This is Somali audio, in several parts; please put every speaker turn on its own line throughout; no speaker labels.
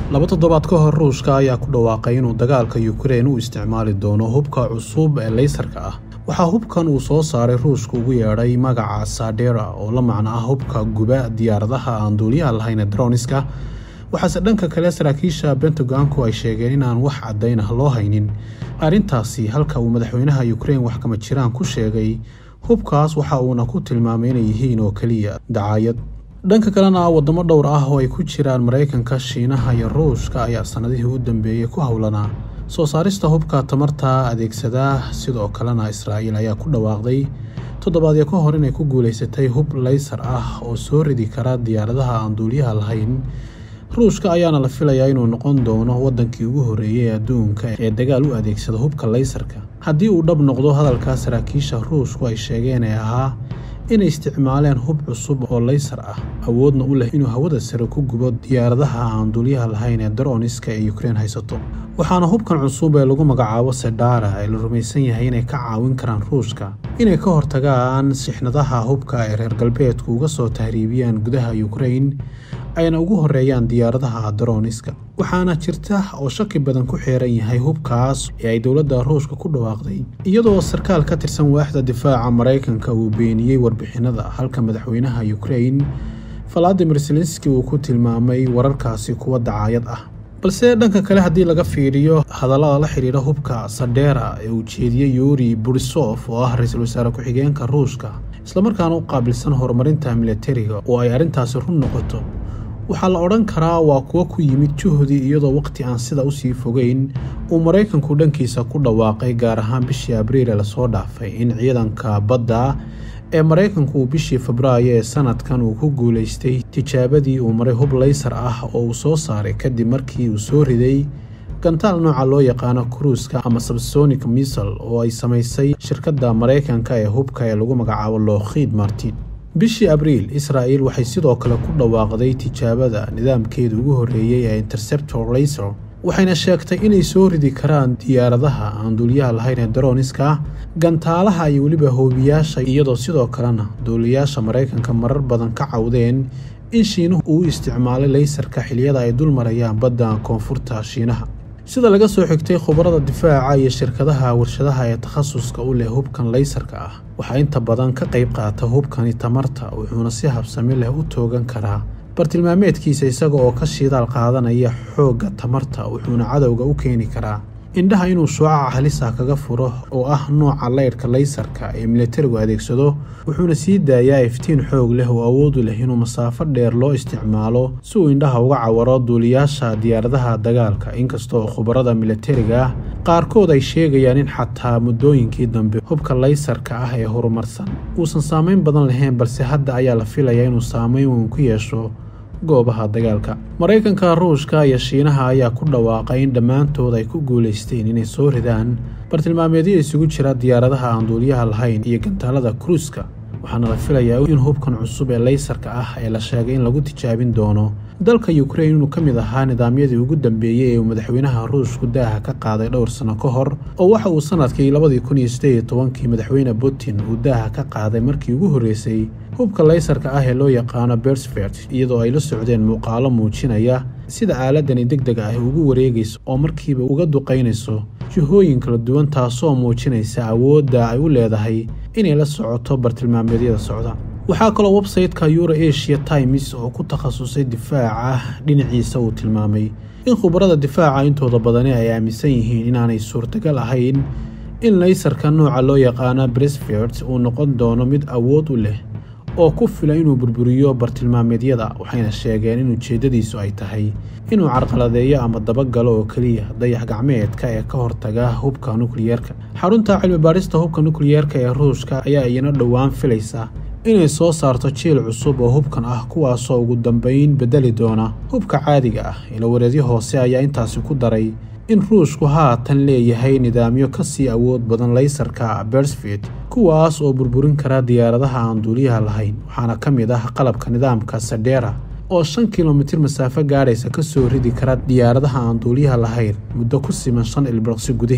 laba toddobaad ka hor ruushka ayaa ku dhawaaqay inuu dagaalka yukrain u isticmaali doono hubka cusub ee leysarka ah waxaa hubkan uu soo saaray ruushka ugu yeedhay magaca sadera oo la macno ah hubka guba diyaaradaha aan duuliyaha lahayn ee droniska waxaase dhanka kale saraakiisha bentagonku ay sheegeen inaan wax caddayn ah loo haynin arrintaasi halka uu madaxweynaha yukrain wax kama jiraan ku sheegay hubkaas waxa uuna ku tilmaamay inay yihiin oo keliya dacaayad dhanka kalena wadamo dhowr ah oo ay ku jiraan maraykanka shiinaha iyo ruushka ayaa sannadihii u dambeeyey ku howlanaa soo saarista hubka tamarta adeegsadaa sidoo kalena israa'iil ayaa ku dhawaaqday toddobaadyo ka hor inay ku guulaysatay hub leysar ah oo soo ridi kara diyaaradaha aan duuliyaha lahayn ruushka ayaana la filayaa inuu noqon doono waddankii ugu horreeyey ee adduunka ee dagaal u adeegsada hubka leysarka haddii uu dhab noqdo hadalka saraakiisha ruushku ay sheegeen ee ahaa inay isticmaaleen hub cusub oo leysar ah awoodna u leh inuu hawada sare ku gubo diyaaradaha aan duuliyaha lahayn ee daroniska ee yukrain haysato waxaana hubkan cusub ee lagu magacaabo sedara ee la rumaysan yahay inay ka caawin karaan ruushka inay ka hortagaan sixnadaha hubka ay reer galbeedku uga soo tahriibiyaan gudaha yukrain ayna ugu horeeyaan diyaaradaha daroniska waxaana jirta oo shaki badan ku xeeran yahay hubkaas ee ay dowladda ruushka ku dhawaaqday iyadoo sarkaal ka tirsan waaxda difaaca maraykanka uu beeniyey warbixinada halka madaxweynaha yukrain valadimir zelenski uu ku tilmaamay wararkaasi kuwa dacaayad ah balse dhanka kale haddii laga fiiriyo hadallada la xidhiidha hubka sadera ee uu jeediyey yuri borisof oo ah ra-iisul wasaare ku-xigeenka ruushka islamarkaana u qaabilsan horumarinta milatariga oo ay arrintaasi run noqoto waxaa la odhan karaa waa kuwo ku yimid juhdi iyadoo waqti aan sida usii fogeyn uu maraykanku dhankiisa ku dhawaaqay gaar ahaan bishii abriil ee lasoo dhaafay in ciidanka badda ee maraykanku uu bishii febraayo ee sanadkan uu ku guulaystay tijaabadii uu maray hub leysar ah oo uu soo saaray kadib markii uu soo riday gantaal nooca loo yaqaano kruuska ama sabsonic misal oo ay samaysay shirkadda maraykanka ee hubka ee lagu magacaabo lookhiid martin bishii abriil israa'il waxay sidoo kale ku dhawaaqday tijaabada nidaamkeeda ugu horreeyey ee interceptor laser waxayna sheegtay inay soo ridi karaan diyaaradaha aan duuliyaha lahayn ee daroniska gantaalaha iyo weliba hoobiyaasha iyadoo sidoo kalena duuliyaasha maraykanka marar badan ka cawdeen in shiinuhu uu isticmaalay leysarka xiliyada ay dul marayaan badda koonfurta shiinaha sida laga soo xigtay khubarada difaaca iyo shirkadaha warshadaha ee takhasuska u leh hubkan leysarka ah waxaa inta badan ka qayb qaata hubkani tamarta wuxuuna si habsami leh u toogan karaa bartilmaameedkiisa isaga oo ka shidaal qaadanaya xoogga tamarta wuxuuna cadowga u keeni karaa indhaha inuu shuucaca halisa kaga furo oo ah nooca leydhka leysarka ee milatarigu adeegsado wuxuuna sii daayaa iftiin xoog leh oo awoodu leh inuu masaafo dheer loo isticmaalo si uu indhaha uga cawaro duuliyaasha diyaaradaha dagaalka inkastooo khubarada milatariga ah qaarkood ay sheegayaan in xataa muddooyinkii dambe hubka leysarka ah ee horumarsan uusan saameyn badan lahayn balse hadda ayaa la filayaa inuu saameyn weyn ku yeesho goobaha dagaalka maraykanka ruushka iyo shiinaha ayaa ku dhawaaqay in dhammaantood ay ku guulaysteen inay soo ridaan bartilmaameedyo isugu jira diyaaradaha aan duuliyaha lahayn iyo gantaalada kruuska waxaana la filayaa in hubkan cusub ee leysarka ah ee la sheegay in lagu tijaabin doono dalka yukrain inuu ka mid ahaa nidaamyadii ugu dambeeyey ee uu madaxweynaha ruushku daaha ka qaaday dhowr sano ka hor oo waxa uu sanadkii labadii kun iyo sideed iyo tobankii madaxweyne putin uu daaha ka qaaday markii ugu horreysay hubka leysarka ah ee loo yaqaano bersfert iyadoo ay la socdeen muuqaalo muujinaya sida aaladani deg deg ah ugu wareegayso oo markiiba uga duqaynayso jihooyin kala duwan taasoo muujinaysa awoodda ay u leedahay inay la socoto bartilmaameedyada socda waxaa kaloo websayteka euro asia times oo ku takhasusay difaaca dhinaciisa uu tilmaamay in khubarada difaaca intooda badani ay aaminsan yihiin inaanay suurtagal ahayn in leysarka nooca loo yaqaano bresfert uu noqon doono mid awood u leh oo ku fila inuu burburiyo bartilmaameedyada waxayna sheegeen in ujeeddadiisu ay tahay inuu carqaladeeyo ama dabagalo oo keliya dayax gacmeedka ee ka hortaga hubka nukliyeerka xarunta cilmi baadhista hubka nukliyeerka ee ruushka ayaa iyana dhowaan filaysa inay soo saarto jiil cusub oo hubkan ah kuwaasoo ugu dambayn beddeli doona hubka caadiga ah ilawareedyo hoose ayaa intaasi ku daray in ruushku haatan leeyahay nidaamyo ka sii awood badan leysarka bersfit kuwaas oo burburin kara diyaaradaha aan duuliyaha lahayn waxaana ka mid ah qalabka nidaamka sadera oo shan kilomitir masaafo gaadhaysa ka soo ridi kara diyaaradaha aan duuliyaha lahayn muddo ku siman shan ilbiraqsi gudaheed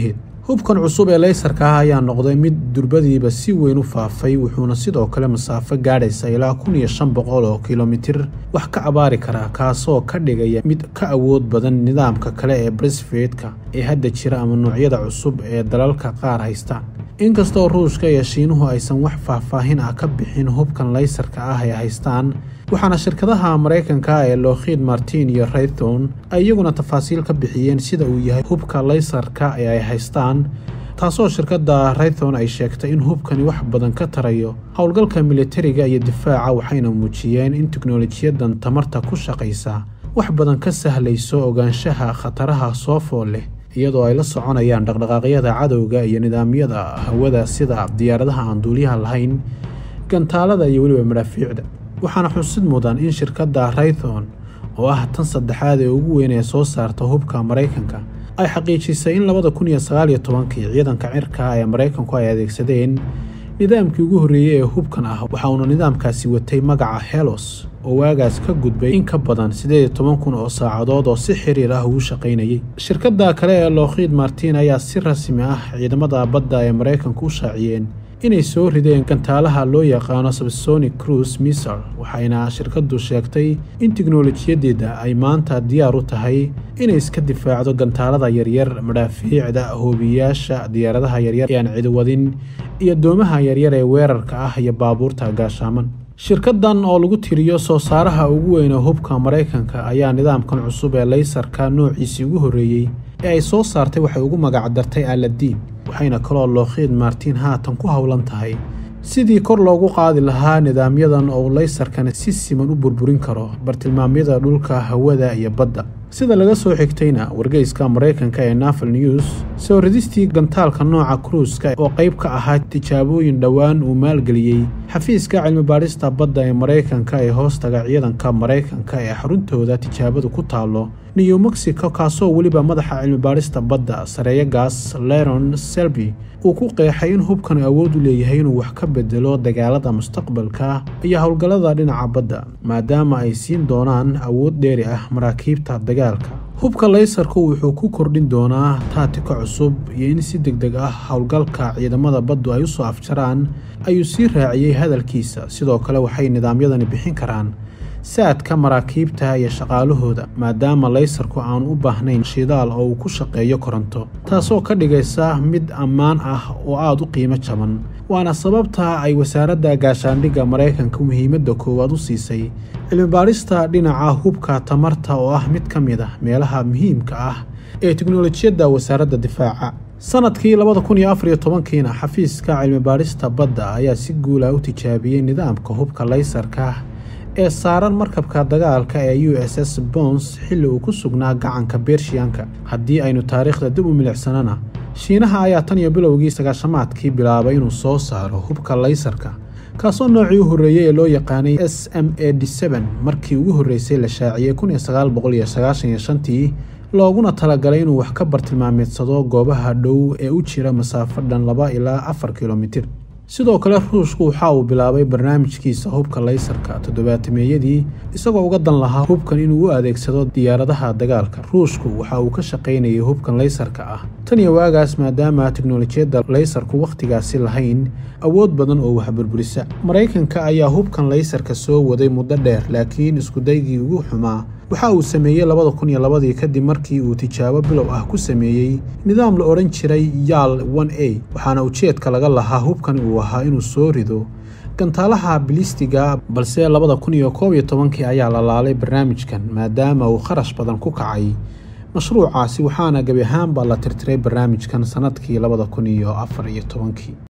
hubkan cusub ee leysarka ah ayaa noqday mid durbadiiba si weyn u faafay wuxuuna sidoo kale masaafo gaadhaysa ilaa kun iyo shan boqol oo kilomitir wax ka abaari karaa kaasoo ka dhigaya mid ka awood badan nidaamka kale ee brisfeedka ee hadda jira ama noocyada cusub ee dalalka qaar haystaan inkastoo ruushka iyo shiinuhu aysan wax faahfaahin ah ka bixin hubkan leysarka ah ay haystaan waxaana shirkadaha maraykanka ee lokhid martin iyo raython ay iyaguna tafaasiil ka bixiyeen sida uu yahay hubka leysarka ee ay haystaan taasoo shirkadda raython ay sheegtay in hubkani wax badan ka tarayo howlgalka militariga iyo difaaca waxayna muujiyeen in teknolojiyadan tamarta ku shaqaysa wax badan ka sahlayso ogaanshaha khataraha soo fool leh iyadoo ay la soconayaan dhaqdhaqaaqyada cadowga iyo nidaamyada hawada sida diyaaradaha aan duuliyaha lahayn gantaalada iyo weliba madhaafiicda waxaana xusid mudan in shirkadda raython oo ah tan saddexaad ee ugu weyn ee soo saarta hubka maraykanka ay xaqiijisay in labada kun iyo sagaal iyo tobankii ciidanka cirka ee maraykanku ay adeegsadeen nidaamkii ugu horreeyey ee hubkan ah waxa uuna nidaamkaasi watay magaca helos oo waagaas ka gudbay in ka badan siddeed iyo toban kun oo saacadood oo si xiriir ah ugu shaqaynayay shirkadda kale ee lokhid martin ayaa si rasmi ah ciidamada badda ee maraykanku u shaaciyeen inay soo rideen gantaalaha loo yaqaano sabsonic cruise misal waxayna shirkaddu sheegtay in tiknolojiyadeeda ay maanta diyaar u tahay inay iska difaacdo gantaalada yaryar madhaafiicda hoobiyaasha diyaaradaha yaryar ee aan cidiwadin iyo doomaha yaryar ee weerarka ah iyo baabuurta gaashaaman shirkaddan oo lagu tiriyo soo saaraha ugu weyn ee hubka maraykanka ayaa nidaamkan cusub ee leysarka noociisii ugu horreeyey ee ay soo saartay waxay ugu magacdartay aladiin waxayna kaloo lookhiid martin haatan ku howlan tahay sidii kor loogu qaadi lahaa nidaamyadan oo leysarkani si siman u burburin karo bartilmaamyada dhulka hawada iyo badda sida laga soo xigtayna wargeyska maraykanka ee naval news soo ridistii gantaalka nooca kruuska oo qayb ka ahaa tijaabooyin dhowaan uu maalgeliyey xafiiska cilmibaadhista badda ee maraykanka ee hoostaga ciidanka maraykanka ee xaruntooda tijaabadu ku taallo new mexico kaasoo weliba madaxa cilmibaadhista badda sareeyagaas leron selby uu ku qeexay in hubkan awood u leeyahay inuu wax ka bedelo dagaalada mustaqbalka iyo howlgallada dhinaca badda maadaama ay siin doonaan awood dheeri ah maraakiibta dagaalka hubka leysarku wuxuu ku kordhin doonaa taatika cusub iyo in si deg deg ah howlgalka ciidamada baddu ay u soo afjaraan ayuu sii raaciyey hadalkiisa sidoo kale waxay nidaamyadani bixin karaan saadka maraakiibta iyo shaqaalahooda maadaama leysarku aan u baahnayn shidaal oo uu ku shaqeeyo koronto taasoo ka dhigaysa mid ammaan ah oo aada u qiimo jaban waana sababta ay wasaaradda gaashaandhigga maraykanka muhiimadda koowaad u siisay cilmibaadhista dhinaca hubka tamarta oo ah mid ka mid ah meelaha muhiimka ah ee teknolojiyadda wasaaradda difaaca sanadkii labada kun iyo afar iyo tobankiina xafiiska cilmibaadhista badda ayaa si guula u tijaabiyey nidaamka hubka leysarka ee saaran markabka dagaalka ee u s s bons xilli uu ku sugnaa gacanka bershiyanka haddii aynu taariikhda dib u milicsanana shiinaha ayaa tan iyo bilowgii sagaashamaadkii bilaabay inuu soo saaro hubka leysarka kaasoo noocii u horreeyey ee loo yaqaanay s m a d n markii ugu horreysay la shaaciyey kun iyo sagaal boqol iyo sagaashan iyo shantii looguna talagalay inuu wax ka bartilmaameedsado goobaha dhow ee u jira masaafo dhan laba ilaa afar kilomitir sidoo kale ruushku waxa uu bilaabay barnaamijkiisa hubka leysarka toddobaatameeyadii isagoo uga dan lahaa hubkan inuu u adeegsado diyaaradaha dagaalka ruushku waxa uu ka shaqaynayay hubkan leysarka ah tan iyo waagaas maadaama teknolojiyadda leysarku wakhtigaasi lahayn awood badan oo waxburburisa maraykanka ayaa hubkan leysarka soo waday muddo dheer laakiin iskudaygii ugu xumaa waxa uu sameeyey labada kun iyo labadii kadib markii uu tijaabo bilow ah ku sameeyey nidaam la odhan jiray yaal a waxaana ujeedka laga lahaa hubkan uu ahaa inuu soo rido gantaalaha bilistiga balse labada kun iyo koob iyo tobankii ayaa la laalay barnaamijkan maadaama uu kharash badan ku kacay mashruucaasi waxaana gebi ahaanba la tirtiray barnaamijkan sannadkii labada kun iyo afar iyo tobankii